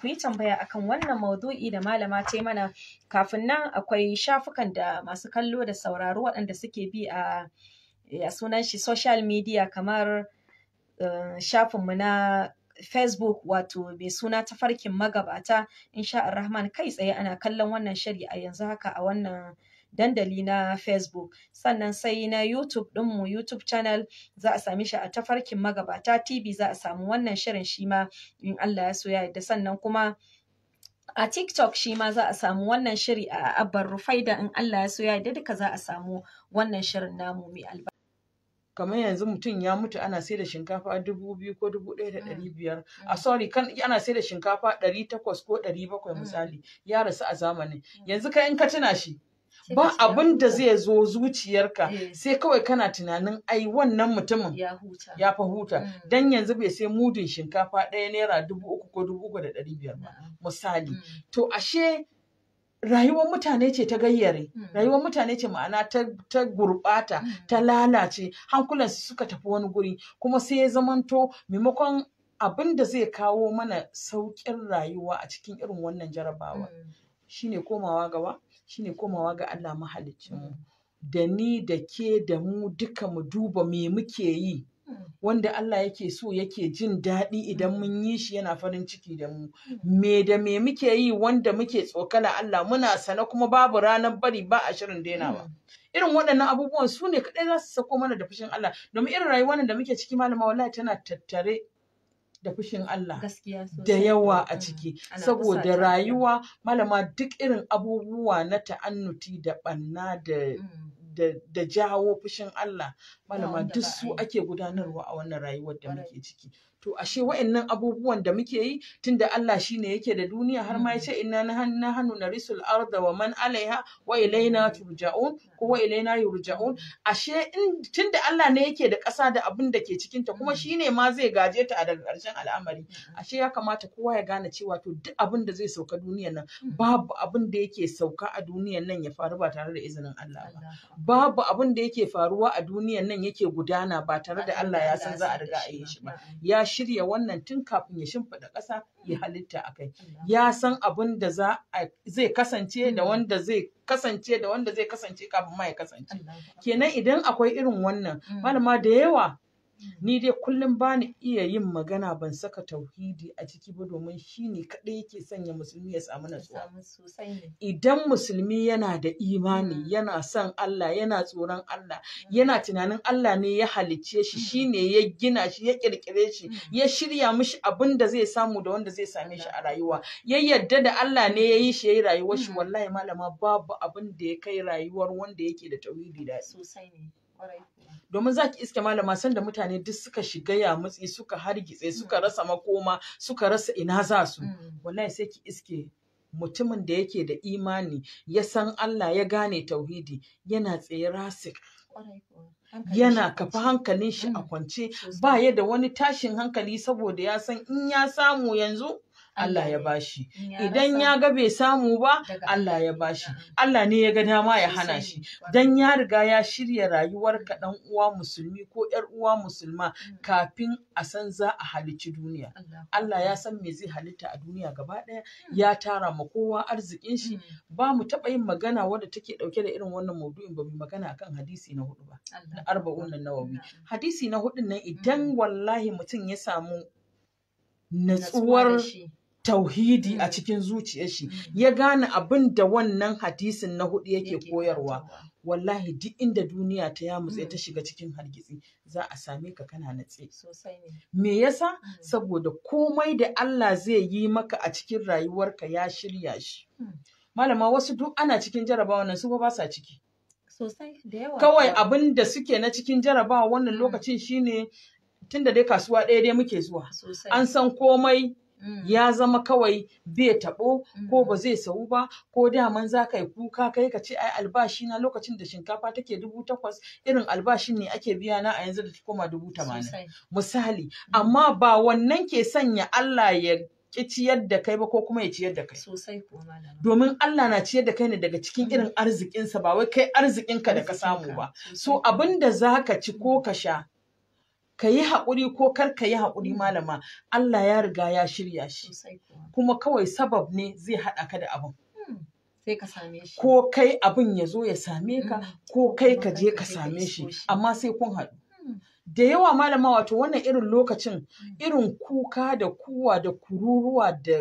ku yi tambaya akan wannan maudu'i da malama ta yi mana kafin nan akwai shafukan da masu kallo da sauraro waɗanda suke bi a ya sunan shi social media kamar uh, shafinmu na Facebook wato mai suna tafarkin magabata insha Rahman kai tsaye ana kallon wannan shiri a yanzu haka a wannan dandali na Facebook sannan sai na YouTube ɗinmu YouTube channel za a sami shi a tafarkin magabata TV za a samu wannan shirin shi ma in Allah ya so ya yarda sannan kuma a TikTok shi ma za a samu wannan shiri a Abbar Rufaida in Allah ya so ya yarda duka za a samu wannan shirin namu mai albarka. kamar yanzu mutum ya mutu ana sai da shinkafa dubu biyu ko dubu ɗaya da ɗari biyar a sorry kan ana sai da shinkafa ɗari takwas ko ɗari bakwai misali ya rasu a zamanin yanzu kai in ka tuna shi ba abin da zai zo zuciyarka Eh. sai kawai kana tunanin ai wannan mutumin ya huta. ya fa huta Mm. dan yanzu bai sai mudun shinkafa ɗaya naira dubu uku ko dubu uku da ɗari biyar ba Na'am. misali Mm. to ashe rayuwar mutane ce ta gayyare Mm. rayuwar mutane ce ma'ana ta, ta gurɓata Mm. ta lalace hankulansu suka tafi wani guri kuma sai ya zamanto maimakon abin da zai kawo mana sauƙin rayuwa a cikin irin wannan jarabawa Mm. shine komawa gaba shine komawa ga Allah mahaliccinmu da ni da ke da mu duka mu duba me muke yi Mm. wanda Allah yake so yake jin daɗi idan mun yi shi yana farin ciki da mu me da me muke yi wanda muke tsokala Allah muna sana kuma babu ranar bari ba a shirin dainawa irin waɗannan abubuwan su ne kaɗai za su sako mana da fushin Allah domin irin rayuwar nan da muke ciki malama wallahi tana tattare da fushin Allah Gaskiya sosai. da yawa a Mm. ciki Ana saboda fusata. rayuwa malama duk irin abubuwa na ta'annuti da ɓanna da Mm. da, da jawo fushin Allah malama wanda duk ba a su yi. ake gudanarwa a wannan rayuwar da Ƙwarai. muke ciki to ashe wa'annan abubuwan da muke yi tunda Allah shine yake da duniya har ma Mm. yace inna na hannu narisul arda wa man alaiha wa ilaina turja'un ko wa ilaina yurja'un ashe in tunda Allah ne yake da ƙasa da abin da ke cikin ta kuma Mm. shine ma zai gaje ta a daga ƙarshen al'amari Mm. ashe ya kamata kowa ya gane cewa to duk abin da zai sauka duniyar nan Mm. babu abin da yake sauka a duniyar nan ya faru ba tare da izinin Allah ba Allah. babu abin da yake faruwa a duniyan nan yake gudana ba tare da Allah ya san za a riga a yi shi ba Na'am. ya shirya wannan tun kafin ya shimfiɗa ƙasa ya halitta a kai Allah. ya san abin da za a zai kasance da Mm. wanda zai kasance da wanda zai kasance kafin ma ya kasance Allah. kenan idan akwai irin wannan Mm. malama da yawa Mm. ni dai kullum bani iya yin magana ban saka tauhidi a ciki ba domin shi ne kaɗai yake sanya musulmi ya samu Ya natsuwa samu sosai ne. idan musulmi yana da imani Mm. yana son Allah yana tsoron Allah yana tunanin Allah ne ya halicce shi Mm. shine ya gina shi ya kirkire shi Mm. ya shirya mishi abin da zai samu da wanda zai same shi a rayuwa ya yadda da Allah ne ya yi shi ya yi rayuwar shi Mm. wallahi malama babu abin da ya kai rayuwar wanda yake da tauhidi da Sosai ne. Ƙwarai kuwa. domin zaki iske malama sanda mutane duk suka shiga ya mutsi suka hargitse suka Mm. rasa makoma suka rasa ina za su Mm. wallahi sai ki iske mutumin da yake da imani ya san Allah ya gane tauhidi yana tsaye rasik Ƙwarai kuwa. Hankalin yana shi kafa kwance. hankalin shi a Mm. kwance Sosai. ba ya da wani tashin hankali saboda ya san in ya samu yanzu Allah ya ne. bashi In ya idan rasa, ya ga bai samu ba daga Allah ya ne. bashi Na'am. Allah ne ya ga dama ya Sosai hana ne. shi Ƙwarai. dan ya riga ya shirya rayuwar ka dan uwa musulmi ko yar uwa musulma Mm. kafin a san za a halicci duniya Allah. Allah ya san me zai halitta a duniya gaba ɗaya ya tara ma kowa arzikin shi Mm. ba mu taɓa yin magana wadda take ɗauke da irin wannan maudu'in ba mu magana akan hadisi na hudu ba Allah. na arba'un nan nawawi Na'am. hadisi na hudun nan idan Mm. wallahi mutum ya samu Natsuwa da natsuwar shi. tauhidi a Mm. cikin zuciyar shi Mm. ya gane abin da wannan hadisin na hudu yake Yake koyarwa karantarwa. wallahi duk inda duniya ta yamutse Mm. ta shiga cikin hargitsi za a same ka kana natse Sosai ne. me yasa Mm. saboda komai da Allah zai yi maka a cikin rayuwarka ya shirya shi Mm. malama wasu duk ana cikin jarabawa nan su fa ba sa ciki Sosai da yawa. kawai kuwa. abin da suke na cikin jarabawa wannan Mm. lokacin shine tunda dai kasuwa ɗaya dai muke zuwa Sosai. an san komai Mm. ya zama kawai bai taɓo ko Mm. ba zai sau ba ko daman za ka yi kuka kai ka ce ai albashi na lokacin da shinkafa take dubu takwas irin albashin ne ake biya na a yanzu da ta koma dubu tamanin Sosai. misali amma ba wannan ke sanya Allah ya ki ciyar da kai ba ko kuma ya ciyar da kai Sosai kuwa malama. domin Allah na ciyar da kai ne daga cikin Mm. irin arzikinsa ba wai kai arzikinka da ka samu ba so Sosai. abin da za ka ci ko ka sha ka yi haƙuri ko kar ka yi haƙuri malama Allah ya riga ya shirya shi Sosai kuwa. kuma kawai sabab ne zai haɗa ka da abin Mm. Sai ka same shi. ko kai abin ya zo ya same ka Mm. ko kai Kuma ka kar je ka ka je ka same isko shi shi. amma sai kun haɗu Mm. da yawa malama wato wannan irin lokacin Mm. irin kuka da kuwa da kururuwa da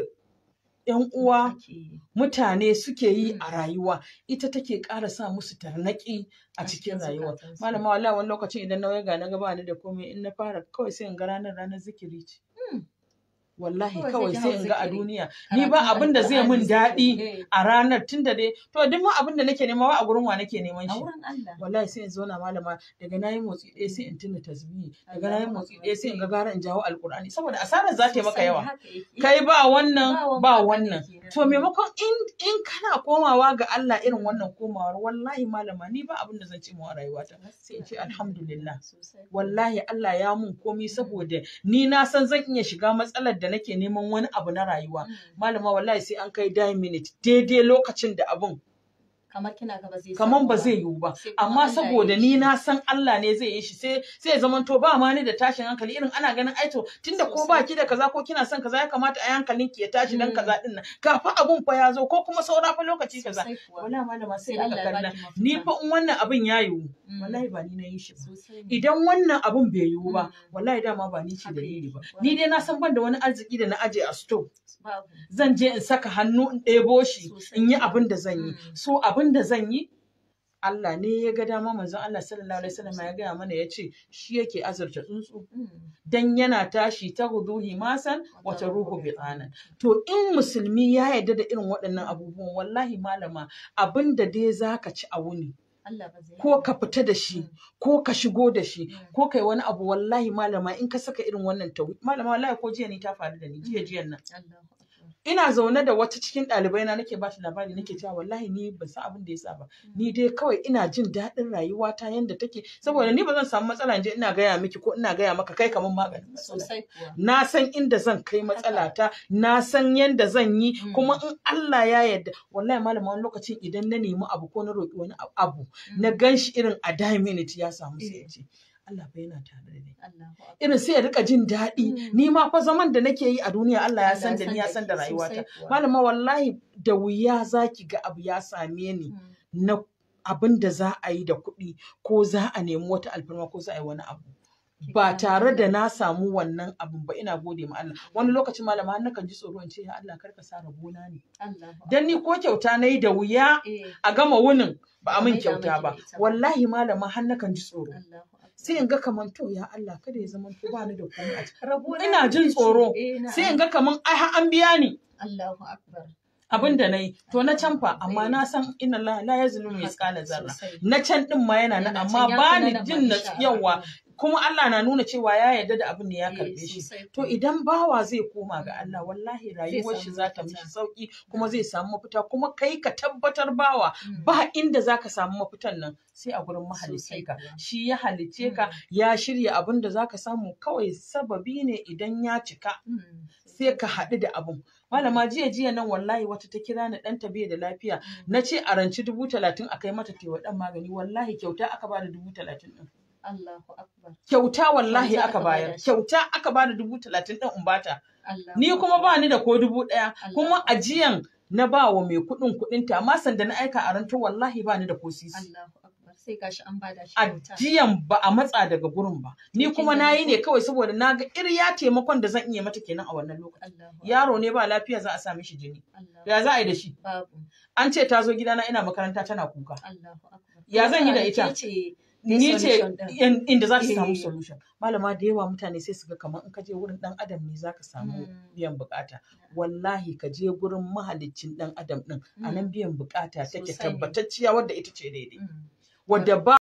yan uwa Ake yi. mutane suke yi Mm. a rayuwa ita take ƙara sa musu tarnaƙi a A cikin cikin rayuwa zukatansu. malama wallahi wani lokacin idan na waiga na gaba ni da komai in na fara kawai sai in ga ranar ranar zikiri ce Mm. wallahi Kawai kawai sai ki sai hau in ga a zikiri. duniya ni ba Karatun abin da zai min Alƙur'ani, daɗi zikiri. a ranar tunda dai to duk ma abin da nake nema ba a gurin wa nake neman A shi wurin Allah. wallahi sai in zauna malama daga nayi motsi ɗaya sai in tuna tasbihi daga nayi Allahu motsi Akbar. ɗaya sai in ga gara in jawo alkur'ani saboda asarar za ta yi maka Sosai yawa haka yake. kai ba wannan Ba ba wannan wannan kenan. to maimakon in in kana komawa ga Allah irin wannan komawar wallahi malama ni ba abin da zan ce mawa rayuwata sai in ce alhamdulillah Sosai. wallahi Allah ya mun komi saboda ni na san zan iya shiga matsalar da nake neman wani abu na rayuwa Mm. malama wallahi sai an kai die minute daidai lokacin da abun Kamar kina gaba zai kaman samu ba zai yiwu ba Sai kuma amma Allah ya saboda yi ni shi. na san Allah ne zai yi shi sai sai ya zaman to ba ma ni da tashin hankali irin ana ganin aito tunda ko Sosai. ba ki da kaza ko kina son kaza ya kamata a hankalin ki ya tashi dan Mm. kaza din nan kafa abun fa ya zo ko kuma saura fa lokaci kaza Sosai kuwa. wallahi malama sai Sai rika Allah ya kallon baki mafita. ni fa in wannan abin ya yiwu Mm. wallahi ba ni na yi shi ba Sosai ne. idan wannan abun bai yiwu ba Mm. wallahi dama ba ni ce Haka dalili ba yake. ni dai na san ban da wani arziki da na aje a store Babu. zan je in saka hannu in ɗebo shi Sosai. in yi abin da zan yi Mm. so abin da zan yi Allah ne ya ga dama manzon Allah sallallahu alaihi wasallam ya gaya mana ya ce shi yake azurta tsuntsu Mm. dan yana tashi ta guduhi masan wata ruhu bitsanan to in musulmi ya yarda da irin waɗannan abubuwan wallahi malama abin da dai zaka ci a wuni Allah ba zai. ko ka fita da shi Mm. ko ka shigo da shi Mm. ko kai wani abu wallahi malama in ka saka irin wannan tawi malama wallahi ko jiya ni ta faru da ni jiya jiyan nan Allahu Akbar. ina zaune da wata cikin ɗalibai na nake bashi labari nake cewa wallahi ni ban san abin da yasa ba ni dai kawai ina jin daɗin rayuwata yanda take saboda ni ba zan samu matsala in je ina gaya miki ko ina gaya maka kai kamar maganin matsala Sosai kuwa. na san inda zan kai matsalata na san yanda zan yi Mm. kuma in Allah ya yarda wallahi malama wani lokacin idan na nemi abu ko na roƙi wani abu na gan shi irin a die minute ya samu sai ya ce Allah fa yana tare da ni Allahu Akbar. irin sai ya rika jin daɗi Mm. ni ma fa zaman da nake yi a duniya Allah ya Allah san da ni ya san da ke rayuwata sosai kuwa. malama wallahi da wuya zaki ga abu ya same ni Mm. na abin da za a yi da kuɗi ko za a nemi wata alfarma ko za a yi wani abu ba tare da na samu wannan abin ba ina gode ma Allah wani lokacin malama har nakan ji tsoro in ce ya Allah karka sa rabona ne Allahu dan ni ko kyauta nayi da wuya Eh. a gama wunin ba a min Maida miki kyauta ba da ita ba. wallahi malama har nakan ji tsoro Allahu Akbar. sai in ga kaman to ya Allah kada ya zama to ba ni da komai a ciki Rabona ina jin kake ci. tsoro. Eh, na'am. sai in ga kaman ai har an biya ni Allahu Akbar. abin da nayi to na can fa amma Eh. na san inna la la yazlimu misqala zarra Sosai. na can din ma yana nan Yana amma can ya ba fi ni na nan jin na ma insha yawa Allah. kuma Allah na nuna cewa ya yarda da abin da ya Eh, karbe shi sosai to kuwa. idan bawa zai koma ga Allah wallahi rayuwar samu shi za ta mafita. mishi sauki kuma zai samu mafita kuma kai ka tabbatar bawa Mm. ba inda zaka samu mafitan nan sai a gurin Sosai mahalicce ka kuwa. shi ya halicce ka Mm. ya shirya abin da zaka samu kawai sababi ne idan ya cika Mm. sai ka haɗu da abun malama jiya jiya nan wallahi wata ta kira ni ɗanta bai da lafiya Mm. na ce a ranci dubu talatin a kai mata tewa ɗan magani wallahi kyauta aka bada dubu talatin ɗin Allahu Akbar. kyauta wallahi Kyauta aka aka bayar bada shi. kyauta aka bada dubu talatin ɗin in bata Allahu ni kuma ba ni da ko dubu ɗaya Allah. kuma ajiyan na ba wa mai kuɗin kuɗinta amma sanda na aika a ranto wallahi ba ni da ko sisi Allahu Akbar. Sai gashi an bada shi kyauta. ajiyan ba a matsa daga gurin ba ni Kin kuma gani na yi ne ko? kawai saboda na ga irya taimakon da zan iya mata kenan a wannan lokacin Allahu yaro ne ba lafiya za a sa mishi jini Allahu ya za a yi da shi Babu. an ce ta zo gidana ina makaranta tana kuka Allahu Akbar. Ya zan yi da Ke ita? ce ni ce solution ɗin. in- inda za su samu Eh. solution malama da yawa mutane sai su ga kamar in ka je wurin dan adam ne zaka samu Mm. biyan bukata wallahi ka je gurin mahaliccin dan adam din a nan biyan bukata take Sosai ne. tabbatacciya wadda ita ce daidai Mm. wadda ba